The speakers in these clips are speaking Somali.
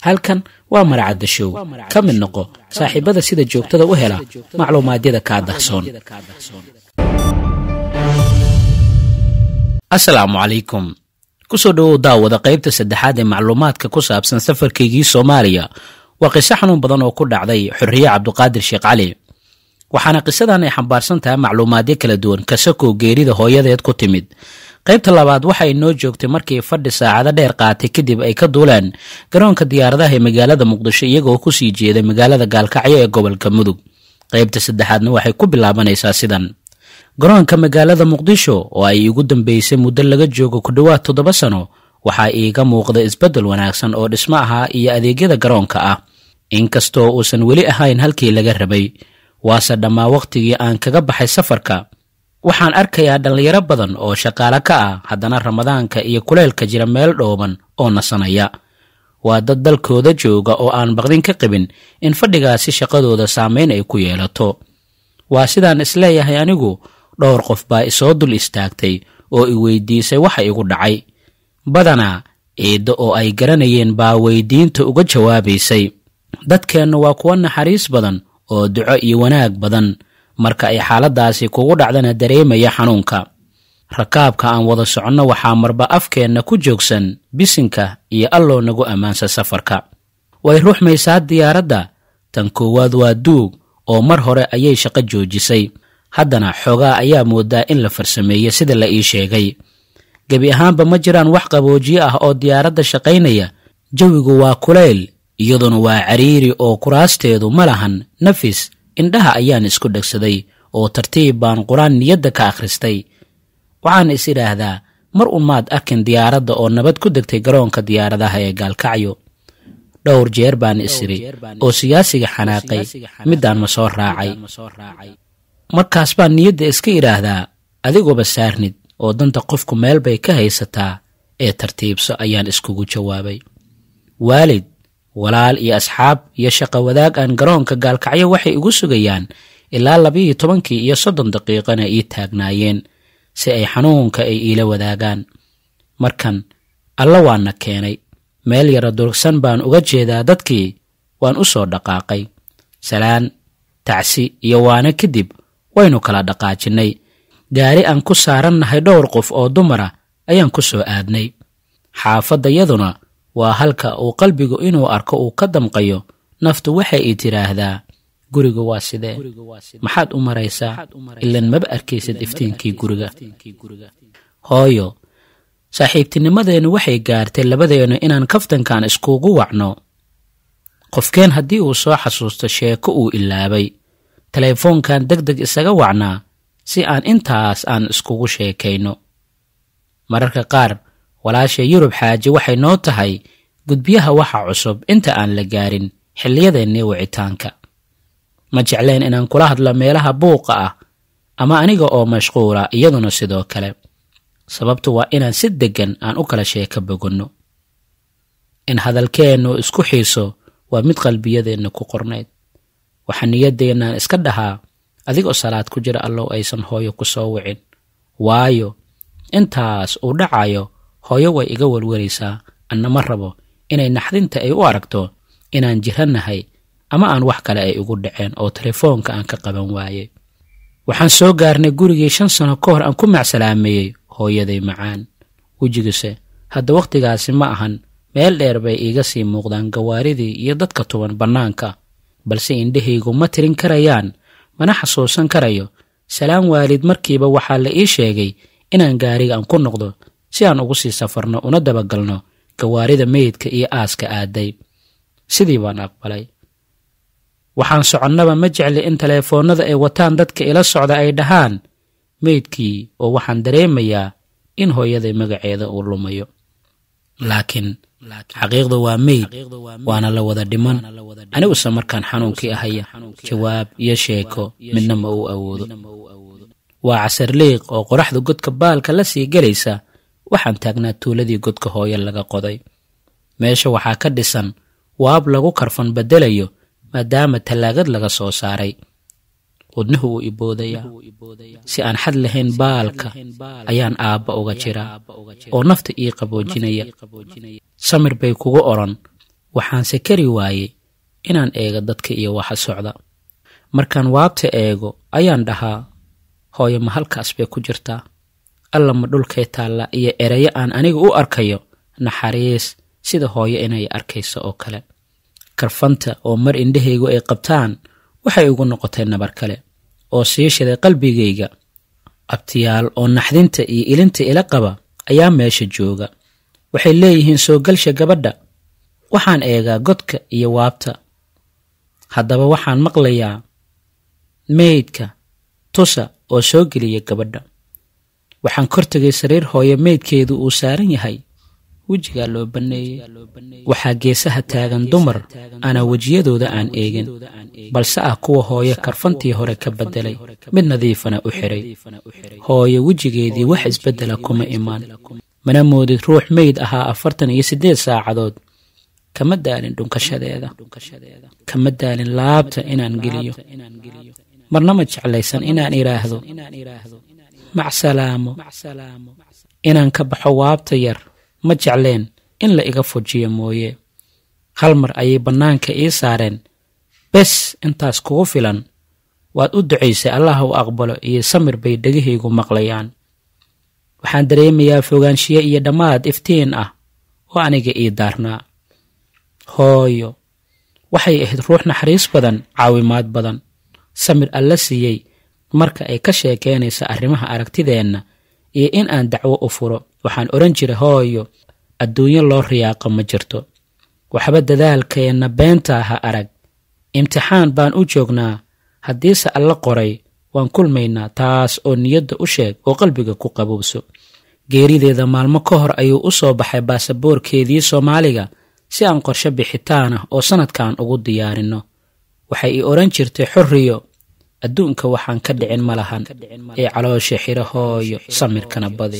halkan waa maracadda show ka mid noqo saaxiibada sida joogtada u hela macluumaadyada kaa dahsoon asalaamu calaykum kusoo dhowow daawada qaybta saddexaad ee macluumaadka ku saabsan safarkaygii soomaaliya waa qiso xanuun badan oo ku dhacday xorriye cabduqaadir sheekh cali waxaana qisadan ay xambaarsan tahay macluumaadyo kala duwan kasakow geerida hooyadeed ku timid qaybta labaad waxay noo joogtay markii fadhi saacado dheer qaatay kadib ay ka duuleen garoonka diyaaradaha ee magaalada muqdisho iyagoo kusii jeeday magaalada gaalkacyo ee gobolka mudug qaybta saddexaadna waxay ku bilaabanaysaa sidan garoonka magaalada muqdisho oo ay iigu dambeysay muddo laga joogo ku dhowaad toddoba sano waxaa iiga muuqda isbeddel wanaagsan oo dhismo ahaa iyo adeegyada garoonka ah inkastoo uusan weli ahayn halkii laga rabay waase dhammaa wakhtigii aan kaga baxay safarka waxaan arkayaa dhallinyaro badan oo shaqaale ka ah haddana ramadaanka iyo kuleylka jira meel dhooban oo nasanaya waa dad dalkooda jooga oo aan baqdin ka qabin in fadhigaasi shaqadooda saameyn ay ku yeelato waa sidaan isleeyahay anigu dhowr qof baa isoo dul istaagtay oo i weydiisay waxa igu dhacay badanaa ciiddo oo ay garanayeen baa weydiinta uga jawaabaysay dadkeennu waa kuwo naxariis badan oo duco iyo wanaag badan marka ay xaaladaasi kugu dhacdana dareemaya xanuunka rakaabka aan wada soconno waxaa marba afkeenna ku joogsan bisinka iyo alloo nagu ammaansa safarka way ruuxmaysaa diyaaradda tan koowaad waa duug oo mar hore ayay shaqo joojisay haddana xoogaa ayaa moodaa in la farsameeye sida la ii sheegay gebi ahaanba ma jiraan wax qaboojiye ah oo diyaaradda shaqaynaya jawigu waa kulayl iyaduna waa cariiri oo kuraasteedu ma lahan nafis indhaha ayaan isku dhegsaday oo tartiib baan qur-aan niyadda ka akhristay waxaan is idhaahdaa mar un maad arkin diyaaradda oo nabad ku degtay garoonka diyaaradaha ee gaalkacyo dhowr jeer baan isiri oo siyaasiga xanaaqay middaan ma soo raacay markaas baan niyadda iska idhaahdaa adiguba saarnid oo danta qofku meel bay ka haysataa ee tartiibso ayaan iskugu jawaabay waalid walaal iyo asxaab iyo shaqo wadaag aan garoonka gaalkacyo waxay igu sugayaan ilaa labiiyo tobankii iyo soddon daqiiqana ii taagnaayeen si ay xanuunka ay iila wadaagaan markan alla waana keenay meel yara durugsan baan uga jeedaa dadkii waan u soo dhaqaaqay salaan tacsi iyo waana kadib waynu kala dhaqaajinnay gaari aan ku saarannahay dhowr qof oo dumara ayaan ku soo aadnay xaafaddayaduna waa halka uu qalbigu inuu arko uu ka damqayo naftu waxay i tidhaahdaa guriga waa sidee maxaad u maraysaa ilan maba arkaysid iftiinkii guriga hooyo saaxiibtinimadeennu waxay gaartay labadeennu inaan kaftankan iskugu wacno qofkeen haddii uu soo xasuusto sheeko uu ilaabay teleefoonkan deg deg isaga wacnaa si aan intaas aan iskugu sheekayno mararka qaar walaasha yurub xaaji waxay noo tahay gudbiyaha waxa cusub inta aan la gaarin xilliyadeennii wicitaanka ma jecleen inaan kula hadlo meelaha buuqa ah ama aniga oo mashquula iyaduna sidoo kale sababtu waa inaan si deggan aan u kala sheeka bogonno in hadalkeennu isku xiiso waa mid qalbiyadeenna ku qornayd waxaa niyadeennaan iska dhahaa adigoo salaad ku jira allow aysan hooyo ku soo wicin waayo intaas uu dhacayo hooyo way iga welwelaysaa anna ma rabo inay naxdinta ay u aragto inaan jirannahay ama aan wax kale ay igu dhaceen oo telefoonka aan ka qaban waayey waxaan soo gaarnay gurigii shan sano ka hor aan ku macsalaameeyey hooyaday macaan wejigise hadda wakhtigaasi ma ahan meel dheer bay iiga sii muuqdaan gawaaridii iyo dadka tuban bannaanka balse indhahaygu ma tirin karayaan mana xasuusan karayo salaan waalid markiiba waxaa la ii sheegay inaan gaariga aan ku noqdo si aan ugu sii safarno una dabagalno gawaarida meydka iyo aaska aaday sidii baan aqbalay waxaan soconnaba ma jecli in teleefoonnada ay wataan dadka ila socda ay dhahaan meydkii oo waxaan dareemayaa in hooyaday magaceeda uu lumayo laakiin xaqiiqdu waa meyd waana la wada dhiman aniguse markaan xanuunkii ahaya jawaab iyo sheeko midna ma uu awoodo waa casarliiq oo qoraxda godka baalka la sii gelaysa waxaan taagnaa tuuladii godka hooyo laga qoday meesha waxaa ka dhisan waab lagu karfan beddelayo maadaama tallaagad laga soo saaray wadnuhu wuu iboodayaa si aan xad lahayn baalka ayaan aabba uga jiraa oo nafta ii qaboojinaya samir bay kugu odhan waxaanse kari waayey inaan eego dadka iyo waxa socda markaan waabta eego ayaan dhahaa hooyo ma halkaas bay ku jirtaa alla ma dhulkay taalla iyo erayo aan aniga u arkayo naxariis sida hooyo inay arkayso oo kale karfanta oo mar indhahaygu ay qabtaan waxay igu noqotay nabar kale oo sii shiday qalbigayga abtiyaal oo naxdinta iyo ilinta ila qaba ayaa meesha jooga waxay leeyihiin soo galsha gabadha waxaan eegaa godka iyo waabta haddaba waxaan maqlayaa meydka tusa oo soo geliya gabadha waxaan kor tegay sariir hooyo meydkeedu uu saaran yahay wejigaa loo banneeyey waxaa geesaha taagan dumar ana wejiyadooda aan eegin balse ah kuwa hooyo karfantii hore ka beddelay mid nadiifana u xiray hooyo wejigeedii wax isbeddela kuma imaan mana moodid ruux meyd ahaa afartan iyo siddeed saacadood kama daalin dhunkashadeeda kama daalin laabta inaan geliyo marna ma jeclaysan inaan idhaahdo macsalaamo inaan ka baxo waabta yar ma jecleen in la iga fujiyo mooye hal mar ayay bannaanka ii saareen bes intaas kugu filan waad u ducaysay allah u aqbalo iyo samir bay dhegahaygu maqlayaan waxaan dareemayaa fogaanshiye iyo dhammaad iftiin ah oo aniga ii daarnaa hooyo waxay ahayd ruux naxariis badan caawimaad badan samir alla siiyey marka ay ka sheekeynaysa arrimaha aragtideenna iyo in aan dacwo u furo waxaan odhan jiray hooyo adduunyo loo riyaaqo ma jirto waxba dadaalkeenna beenta ha arag imtixaan baan u joognaa haddiise alla qoray waan kulmaynaa taas oo niyadda u sheeg oo qalbiga ku qabowso geerideeda maalmo ka hor ayuu u soo baxay baasaboorkeedii soomaaliga si aan qorshe bixitaan ah oo sannadkan ugu diyaarinno waxay ii odhan jirtay xorriyo adduunka waxaan ka dhicin ma lahan ee caloosha xiro hooyo samirkana badi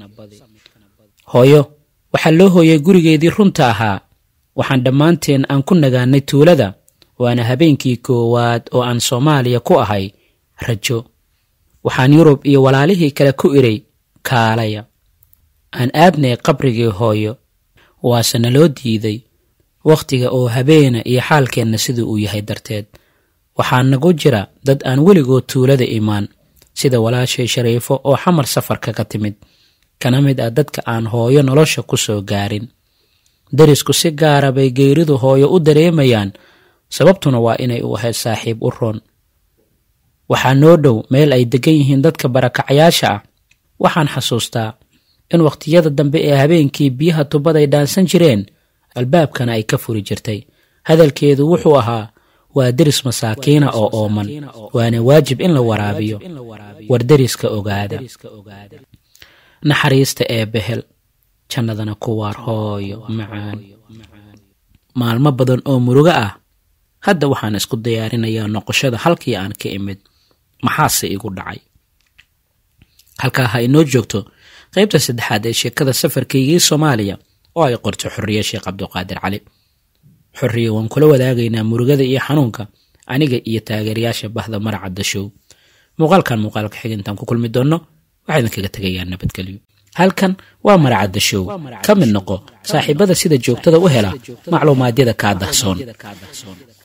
hooyo waxaa loo hooyay gurigeedii runta ahaa waxaan dhammaanteen aan ku nagaanay tuulada waana habeenkii koowaad oo aan soomaaliya ku ahay rajo waxaan yurub iyo walaalihii kale ku idhay kaalaya aan aadnay qabrigii hooyo waase naloo diiday wakhtiga oo habeena iyo xaalkeenna siduu uu yahay darteed waxaa nagu jira dad aan weligood tuulada imaan sida walaashay shariifo oo xamar safarka ka timid kana mid ah dadka aan hooyo nolosha ku soo gaarin darisku si gaara bay geeridu hooyo u dareemayaan sababtuna waa inay u ahayd saaxiib u roon waxaa noo dhow meel ay deggan yihiin dadka barakacayaasha ah waxaan xasuustaa in wakhtiyada dambe ee habeenkii biyaha tubaday dhaansan jireen albaabkana ay ka furi jirtay hadalkeedu wuxuu ahaa waa deris masaakiina oo ooman waana waajib in la waraabiyo war deriska ogaada naxariista ee behel jannadana ku waar hooyo macaan maalmo badan oo murugo ah hadda waxaan isku diyaarinayaa noqoshada halkii aan ka imid maxaase igu dhacay halkaa ha inoo joogto qaybta saddexaad ee sheekada safarkaygii soomaaliya oo ay qorto xorriye sheekh cabduqaadir cali xorriye waan kula wadaagaynaa murugada iyo xanuunka aniga iyo taageerayaasha bahda maracadda show muuqaalkan muuqaalka xig intaan ku kulmi doonno waxaa idinkaga tegayaa nabadgelyo halkan waa maracadda show ka mid noqo saaxiibada sida joogtada u hela macluumaadyada kaa dahsoon